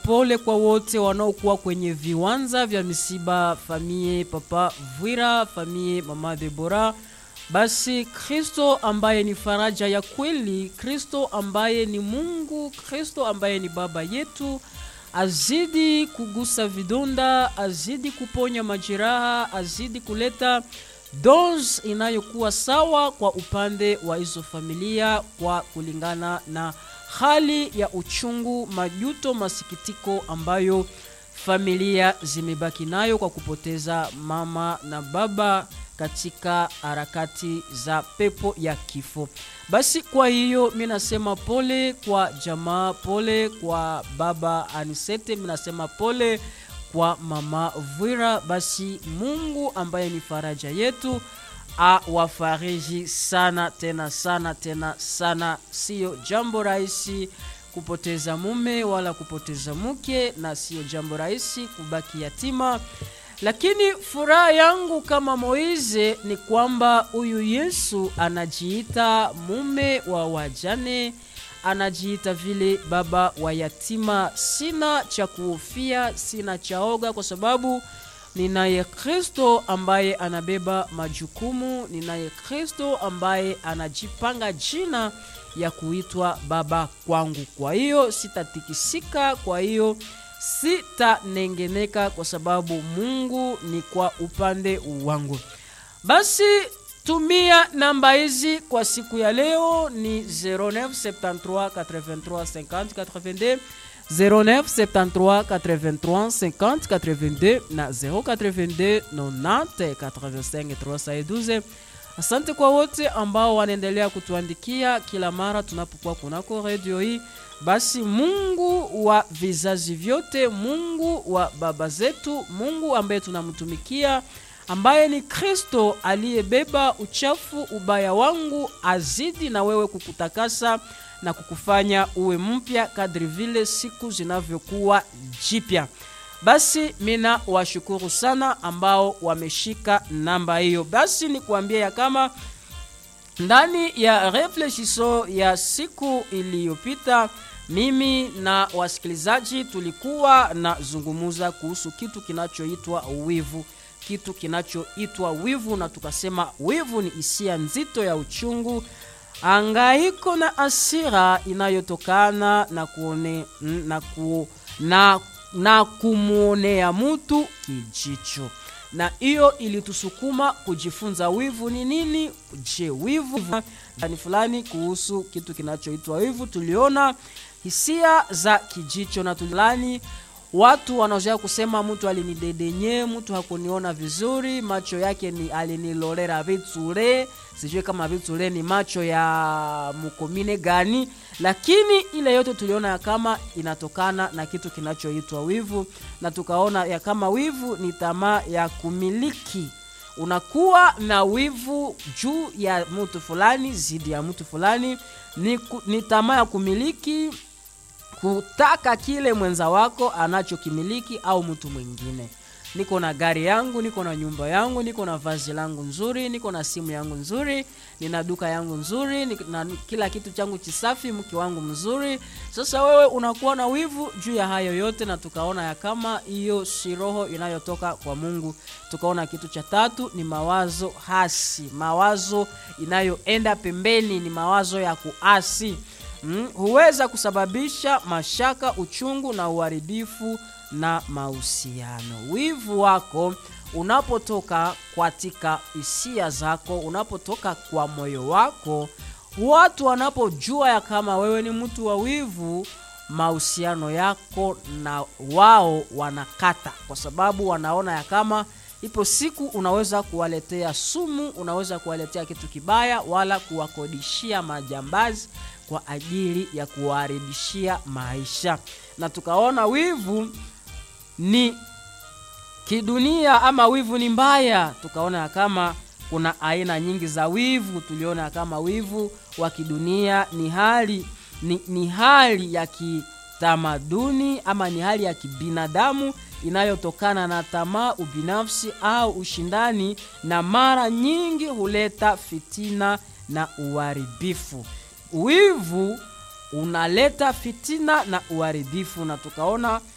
pole kwa wote wanaokuwa kwenye viwanja vya misiba, famie Papa Vwira, famie Mama Debora. Basi Kristo ambaye ni faraja ya kweli, Kristo ambaye ni Mungu, Kristo ambaye ni baba yetu azidi kugusa vidonda, azidi kuponya majeraha, azidi kuleta dose inayokuwa sawa kwa upande wa hizo familia, kwa kulingana na hali ya uchungu, majuto, masikitiko ambayo familia zimebaki nayo kwa kupoteza mama na baba katika harakati za pepo ya kifo. Basi kwa hiyo mi nasema pole kwa jamaa, pole kwa baba Anisete, mi nasema pole kwa mama Vwira. Basi Mungu ambaye ni faraja yetu awafariji sana tena sana tena sana. Siyo jambo rahisi kupoteza mume wala kupoteza mke, na siyo jambo rahisi kubaki yatima lakini furaha yangu kama Moize ni kwamba huyu Yesu anajiita mume wa wajane, anajiita vile baba wa yatima. Sina cha kuhofia, sina cha oga, kwa sababu ninaye Kristo ambaye anabeba majukumu, ninaye Kristo ambaye anajipanga jina ya kuitwa baba kwangu. Kwa hiyo sitatikisika, kwa hiyo sitanengeneka kwa sababu Mungu ni kwa upande wangu. Basi tumia namba hizi kwa siku ya leo ni 0973 83 50 82 0973 83 50 82 na 082 90 85 312. Asante kwa wote ambao wanaendelea kutuandikia kila mara tunapokuwa kunako redio hii. Basi Mungu wa vizazi vyote, Mungu wa baba zetu, Mungu ambaye tunamtumikia, ambaye ni Kristo aliyebeba uchafu ubaya wangu, azidi na wewe kukutakasa na kukufanya uwe mpya kadri vile siku zinavyokuwa jipya. Basi mina washukuru sana ambao wameshika namba hiyo. Basi ni kuambia ya kama ndani ya reflexiso ya siku iliyopita mimi na wasikilizaji tulikuwa na zungumuza kuhusu kitu kinachoitwa wivu, kitu kinachoitwa wivu, na tukasema wivu ni hisia nzito ya uchungu, angaiko na asira inayotokana na kuone, na, ku, na, na kumwonea mtu kijicho na hiyo ilitusukuma kujifunza wivu ni nini. Je, wivu fulani fulani kuhusu kitu kinachoitwa wivu. Tuliona hisia za kijicho na tulani watu wanaozoea kusema mtu alinidedenye, mtu hakuniona vizuri, macho yake ni alinilolera vitsure. Sijui kama vitsure ni macho ya mkomine gani, lakini ile yote tuliona ya kama inatokana na kitu kinachoitwa wivu, na tukaona ya kama wivu ni tamaa ya kumiliki. Unakuwa na wivu juu ya mtu fulani, zidi ya mtu fulani, ni, ni tamaa ya kumiliki kutaka kile mwenza wako anachokimiliki au mtu mwingine. Niko na gari yangu, niko na nyumba yangu, niko na vazi langu nzuri, niko na simu yangu nzuri, nina duka yangu nzuri, na kila kitu changu chisafi, mke wangu mzuri. Sasa wewe unakuwa na wivu juu ya hayo yote, na tukaona ya kama hiyo si roho inayotoka kwa Mungu. Tukaona kitu cha tatu ni mawazo hasi, mawazo inayoenda pembeni, ni mawazo ya kuasi Mm, huweza kusababisha mashaka, uchungu na uharibifu na mahusiano. Wivu wako unapotoka katika hisia zako, unapotoka kwa moyo wako, watu wanapojua ya kama wewe ni mtu wa wivu, mahusiano yako na wao wanakata, kwa sababu wanaona ya kama ipo siku unaweza kuwaletea sumu, unaweza kuwaletea kitu kibaya, wala kuwakodishia majambazi kwa ajili ya kuwaharibishia maisha. Na tukaona wivu ni kidunia ama wivu ni mbaya. Tukaona ya kama kuna aina nyingi za wivu. Tuliona ya kama wivu wa kidunia ni hali ni, ni hali ya kitamaduni ama ni hali ya kibinadamu inayotokana na tamaa, ubinafsi au ushindani, na mara nyingi huleta fitina na uharibifu. Wivu unaleta fitina na uharibifu, na tukaona